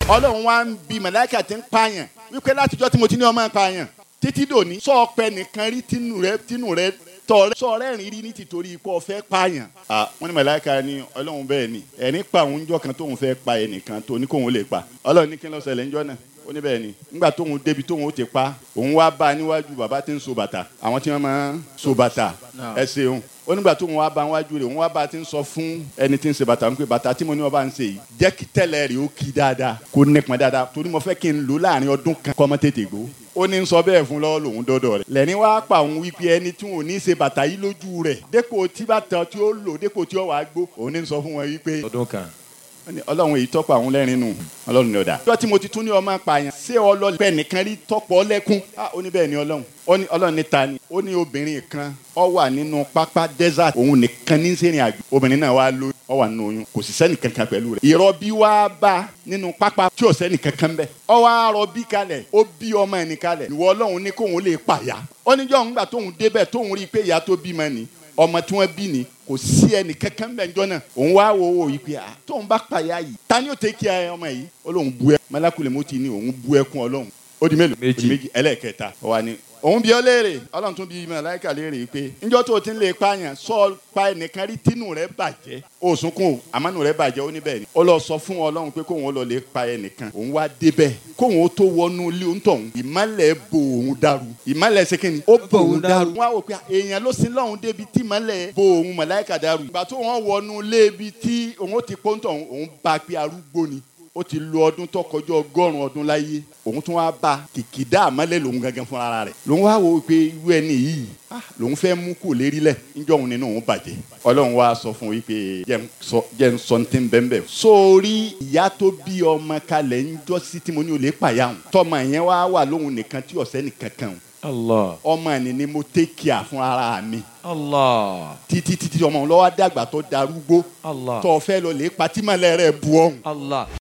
ọlọ́run wá ń bi màláìka tí ń pààyàn wípé látijọ́ tí mo ti ní ọmọ pààyàn títí dòní sọ ọpẹ nìkan rí tínú rẹ tínú rẹ tọrẹ sọ rẹ́rìn rí ní tìtorí ikú ọ̀fẹ́ pààyàn. wọ́n ní màláìka ní ọlọ́run bẹ́ẹ̀ ni ẹ̀rín pa òun jọ kan tóun fẹ́ pa ẹnìkan tó ní kóun lè pa ọlọ́run ní kí ló ṣẹlẹ̀ ńjọ́ náà ó ní bẹ́ẹ̀ ni nígbà tóun débi tóun ó ti pa òun wá bá a níwájú bàbá tí ń so bàtà àwọn tí wọ́n máa ń so bàtà ẹ ṣeun ó nígbà tóun wá bá a níwájú rẹ̀ òun wá bá a ti ń sọ fún ẹni tí ń ṣe bàtà wípé bàtà tí mo ní wọn bá ń ṣe yìí jẹ́ kí tẹ́lẹ̀ rẹ̀ ó kí dáadáa kó nípọn dáadáa torí mo fẹ́ kí n lò láàrin ọdún kan kọ́ mọ́ tètè gbó ó ní sọ bẹ́ẹ̀ fún lọ́wọ́ lòun dọ́dọ̀ rẹ̀ lẹ́ni wá pa òun wípé ẹni tí wọn ò ní ṣe bàtà yìí lójú rẹ̀ dépò tí bàtà tí ó lò dépò tí ó wàá gbó òun ní sọ fún wọn wípé ọdún kan. ọlọ́run èyí tọ́pọ̀ àwọn lẹ́rìn nù ọlọ́run ní ọ̀dà. ọjọ́ tí mo ti tún ní ọmọ apààyàn ṣé ọlọ́pẹ́ nìkan rí tọ́pọ̀ lẹ́kún. ó ní bẹ́ẹ̀ ni ọlọ́run ó ní ọlọ́run ní ta ni. ó ní obìnrin kan ó wà nínú pápá desert òun nìkan ní sẹ́rìn àjò. obìnrin náà wá lóyún ó wà nínú oyún kò sì sẹ́nì kankan pẹ̀lú rẹ̀. ìrọbí wá bá nínú pápá tí ò sẹ́nì kankan bẹ́ẹ̀. ó wá rọbí kalẹ̀ ó bí ọmọ ẹni kalẹ̀. ìwọ ọlọ́run ní kóun lè pàyà. ó ní jọ́ òun gbà tóun débẹ̀ tóun rí i pé ìyá tó bímọ ni ọmọ tí wọ́n bí ni kò sí ẹnì kankan bẹ́ẹ̀ jọ náà òun wá wo wo yìí pé à tóun bá pàyà yìí ta ni ó tẹ kí ẹ ọmọ yìí ó lóun bu ẹ malakulè mo ti ní òun bu ẹkún ọlọ́run ó di mélòó ó di méjì ẹlẹ́ẹ̀kẹta ó wà ní òun bí ọ léèrè ọlọ́run tún bí màláíkà léèrè pé njọ́ tó o ti ń lè pààyàn sọ pa ẹnìkan rí tínú rẹ bàjẹ́ o sunkún o àmọ́nù rẹ bàjẹ́ ó ní bẹ́ẹ̀ ni ó lọ sọ fún ọlọ́run pé kóun ó lọ lè pa ẹnìkan òun wá débẹ̀ kóun ó tó wọnú ilé òun tọ̀hún ìmọ̀lẹ̀ bo òun dàrú ìmọ̀lẹ̀ sekeni ó bo òun dàrú wọn á wò pé èèyàn ló sin lọ́hún débi tí ìmọ̀lẹ̀ bo òun màláíkà dàrú ìgbà tó wọn wọnú ilé ibi tí òun ó ti pọ́ńtọ̀ òun bá pé arúgbó ni ó ti lo ọdún tó kọjá ọgọ́rùn ọdún láyé òun tún wá bá kìkìdá àmọ́lẹ̀ lòun gangan fún ara rẹ̀ lòun wá wo pé irú ẹni yìí lòun fẹ́ mú kó lérí lẹ̀ níjọ́ òun nínú òun bàjẹ́ ọlọ́run wá sọ fún wípé jẹ́ ń sọ ní tí ń bẹ́ẹ̀ bẹ́ẹ̀ sórí ìyá tó bí ọmọ kalẹ̀ ń jọ́ sí tí mo ní olè pàyà hùn tọmọ yẹn wá wà lóhun nìkan tí ọ̀sẹ́ nìkan kan hùn Allah. ọmọ ẹni ni mo take care fún ara mi Allah. títí títí ọmọ òun lọ́wọ́ dàgbà tó darúgbó Allah. tó fẹ́ lọ lè patímọ̀lẹ́ rẹ̀ bu ọ̀hún Allah.